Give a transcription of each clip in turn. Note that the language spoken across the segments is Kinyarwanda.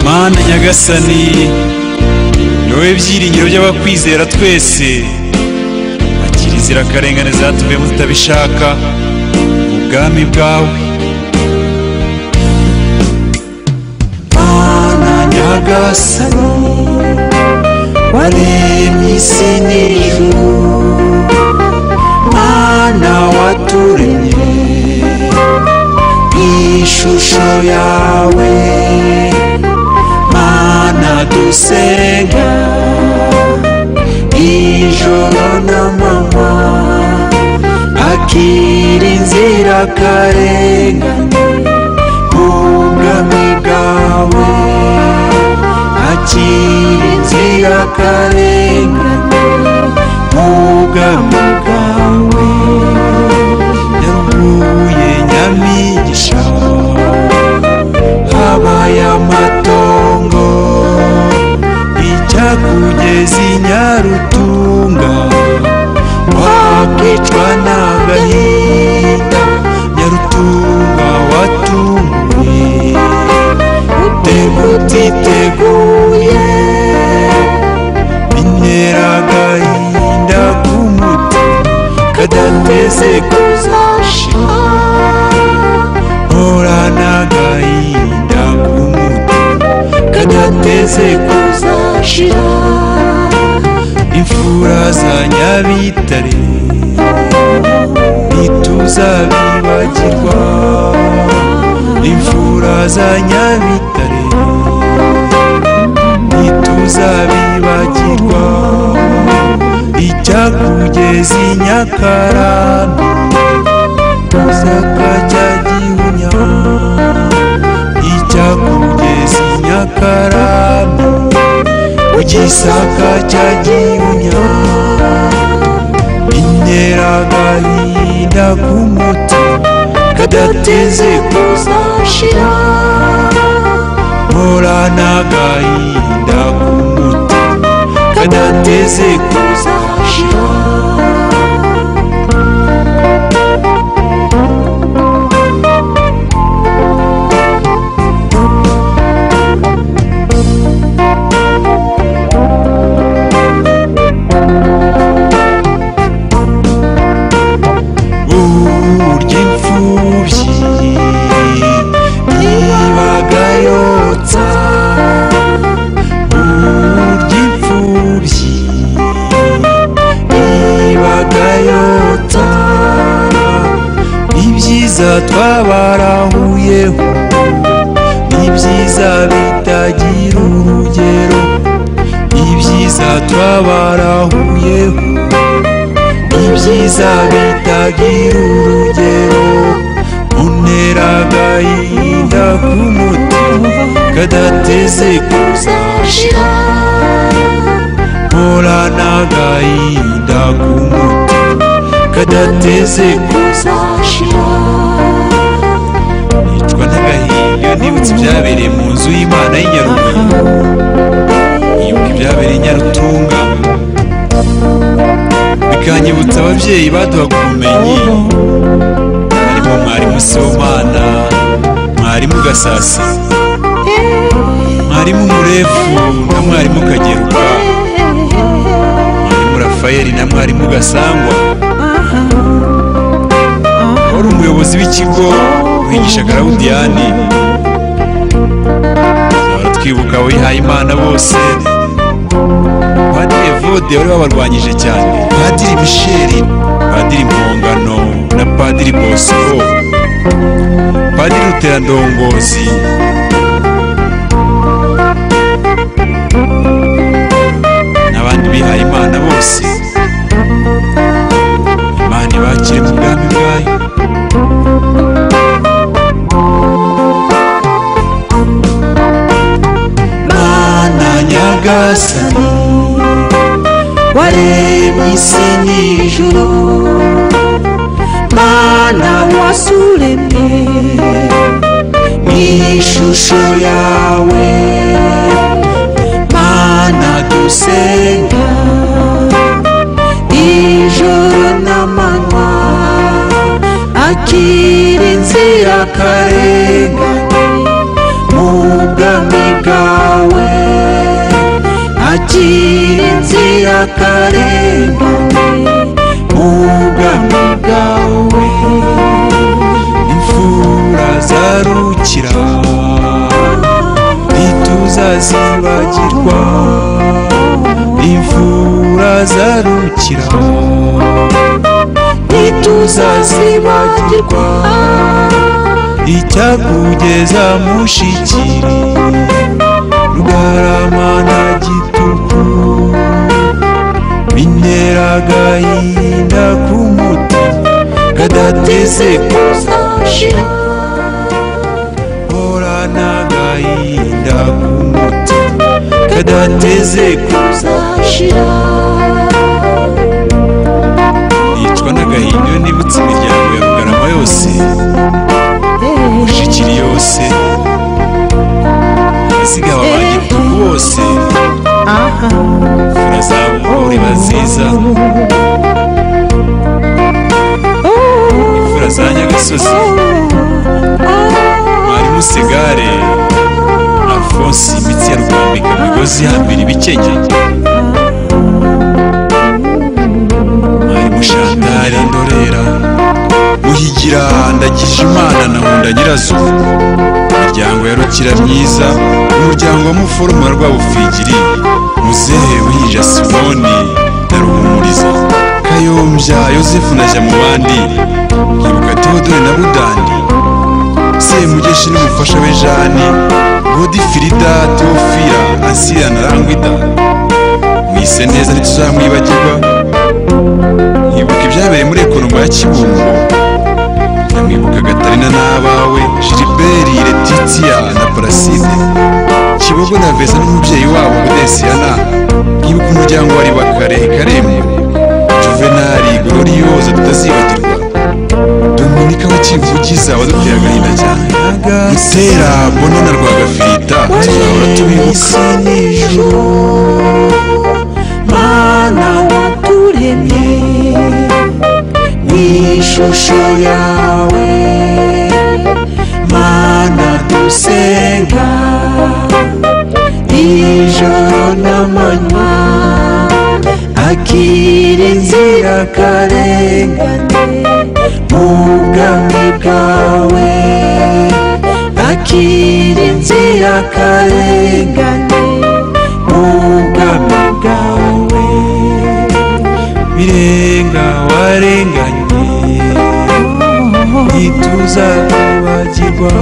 mana nyagasani wowe byiringiro by'abakwizera twese akira inzirakarengane zatumye mutabishaka mu bwami bwawe mana nyagasani waremye isi n'ijuru mana waturemye mu ishusho yawe mana dusenga ijoro n'amanywa akira inzirakarengane mu bwami bwawe akira inzirakarengane mu bwami bwawe yaguye nyamigisha habaye amatongo icyakugeza i nyarutunga wakwicwa n'agahinda nyarutunga watunguye utega utiteguye bintera agahinda k'umutima kadateze kuzashira horana agahinda k'umutima kadateze kuzashira imfura za nyabitare ntituzabibagirwa imfura za nyabitare ntituzabibagirwa icyakugeza i nyakarama uzaka cya gihunya icyakugeza i nyakarama ugisaka cya gihunya bintera agahinda k'umutima kadateze kuzashira mporana agahinda k'umutima kadateze kuzashira burya imfubyi ibaga yotsa burya imfubyi ibaga yotsa ibyiza twabarahuyeho ibyiza bitagira urugero ibyiza twabarahuyeho ibyiza bitagira urugero untera agahinda k'umutima kadateze kuzashira mporana agahinda k'umutima kadateze kuzashira nicwa n'agahinda nibutse ibyabereye mu nzu y'imana y'i Nyarugunga yibuka ibyabereye i nyarutunga bikanyibutsa ababyeyi baduhaga ubumenyi harimo mwarimu sibomana mwarimu gasasi mwarimu murefu na mwarimu kageruka mwarimu rafayeli na mwarimu gasangwa wari umuyobozi w'ikigo wigisha garawudiyani tuzahora twibuka abihaye imana bose padiri evode wari wabarwanyije cyane padiri misheri padiri mpongano na padiri bosco padiri ruterandongozi n'abandi bihaye imana bose imana ibakire mu bwami bwayo mana nyagasani waremye isi n'ijuru mana wasuremye mu ishusho yawe mana dusenga ijoro n'amanywa akira inzirakarengane mu bwami bwawe akarengane mu bwami bwawe imfura zarukira ntituzazibagirwa imfura zarukira ntituzazibagirwa icyakugeza mushikiri rugarama na gituku bintera agahinda k'umuti kadateze kuzashira horana agahinda k'umuti kadateze kuzashira nicwa n'agahinda iyo nibutse imiryango ya rugarama yose mushikiri yose asigaye abagitugu bose imfura riba nziza imfura za nyagasozi mwarimu segare alfonsi imitsi ya rwambika imigozi ihambira ibikenyeri mwarimu shantare ndorera muhigira ndagije imana na nkunda nyirazuba imiryango ya rukira myiza umuryango wa muforoma rwabufigiri muzehe winja simoni na ruhumuriza kayombya yosefu na jamubandi nkibuka teodore na budandi semugeshi n'umufasha we jani godifirida teofira asira na rangwida mwise neza ntituzamwibagirwa nkibuka ibyabereye muri ekonomi ya kibungo nyamwibuka gatarina n'abawe jiriberi letitiya na paraside kibogo na veza n'umubyeyi wabo budesiyana nkibuka umuryango wari wa kare karembo juvenali gororiyoza tutazibagirwa dominika wakivugiza waduteye agahinda cyane mutera bono na rwagafirita tuzahora tubibuka mana waturemye mu ishusho yawe mana dusenga ijoro n'amanywa akira inzira karengane mu bwami bwawe akira inzira karengane mu bwami bwawe birenga warenganye ntituzabibagirwa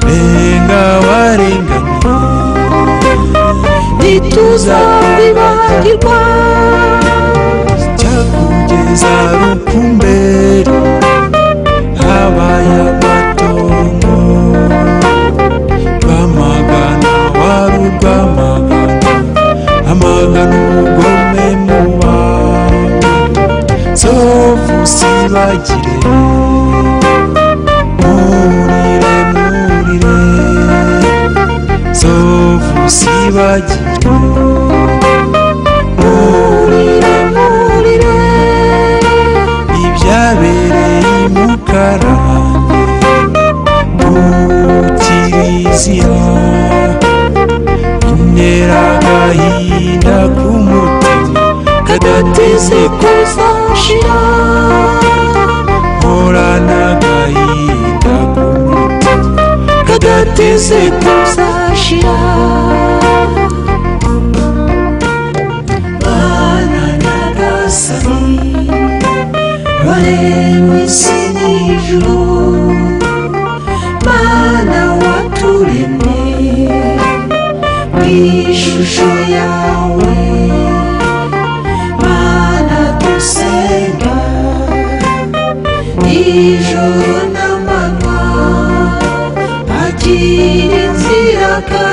renga warenganye ntituzabibagirwa cyakugeza rukumberi habaye amatongo bamagana wari urwamagana amagana ubugome mu bantu nzovu zibagire murire murire nzovu zibagire murire murire ibyabereye imukarane mu kiliziya intera agahinda k'umutima kadateze kuzashira horana agahinda k'umutima kadateze kuzashira mana nyagasani waremwe isi n'ijuru mana waturemye mu ishusho yawe mana dusenga ijoro n'amanywa akira inzira kandi